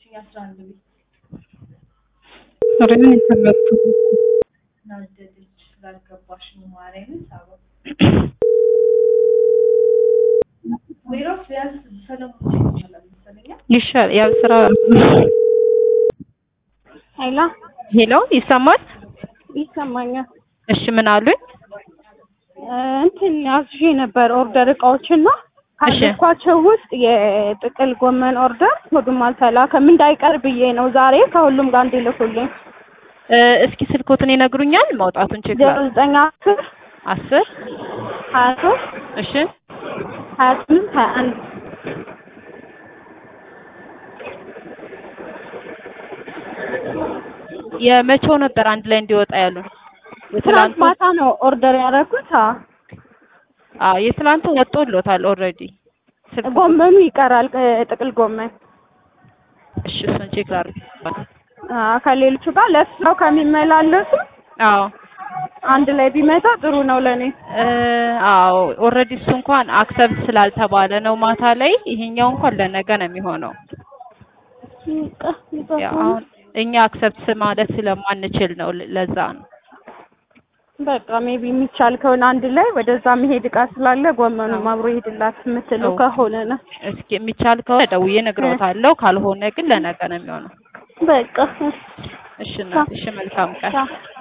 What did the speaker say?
የላከችኝ አስራ አንድ ቤት ኧረ እኔ ተመቱ ናደደች ስላልገባሽ ነው ማርያምን ሳባ ሌላውስ ቢያንስ ሰለሞን ይቻላል መሰለኛ ይሻል ያው ስራ ሄሎ ሄሎ ይሰማል ይሰማኛል። እሺ ምን አሉኝ እ እንትን አዝዤ ነበር ኦርደር እቃዎችና እሺ። ካዘዝኳቸው ውስጥ የጥቅል ጎመን ኦርደር ሁሉም አልተላከም እንዳይቀር ብዬ ነው ዛሬ ከሁሉም ጋር እንዲልኩልኝ እ እስኪ ስልኮትን ይነግሩኛል ማውጣቱን ቼክ ዜሮ ላድርግ ዘጠኝ አስር አስር ሀያ ሶስት እሺ ሀያ ስምንት ሀያ አንድ የመቼው ነበር አንድ ላይ እንዲወጣ ያሉን ትናንት የትላንቱ ማታ ነው ኦርደር ያደረኩት። አዎ አዎ የትላንቱ ወጥቶሎታል ኦልሬዲ ስልክ ጎመኑ ይቀራል እ ጥቅል ጎመን እሺ እሱን ቼክ ላድርግ አዎ ከሌሎቹ ጋር ለስራው ከሚመላለሱ አዎ አንድ ላይ ቢመጣ ጥሩ ነው ለእኔ። እ አዎ ኦልሬዲ እሱ እንኳን አክሰፕት ስላልተባለ ነው ማታ ላይ ይሄኛው እንኳን ለነገ ነው የሚሆነው ያው አሁን እኛ አክሰፕት ማለት ስለማንችል ነው ለ- ለዛ ነው በቃ ሜቢ የሚቻል ከሆነ አንድ ላይ ወደዛ መሄድ እቃ ስላለ ጎመኑም አብሮ ይሄድላት የምትለው አዎ። ከሆነ ነው። እስኪ የሚቻል ከሆነ ደውዬ እነግረውታለሁ ካልሆነ ግን ለነገ ነው የሚሆነው በቃ እሺ እናት እሺ መልካም ቀን ቻው።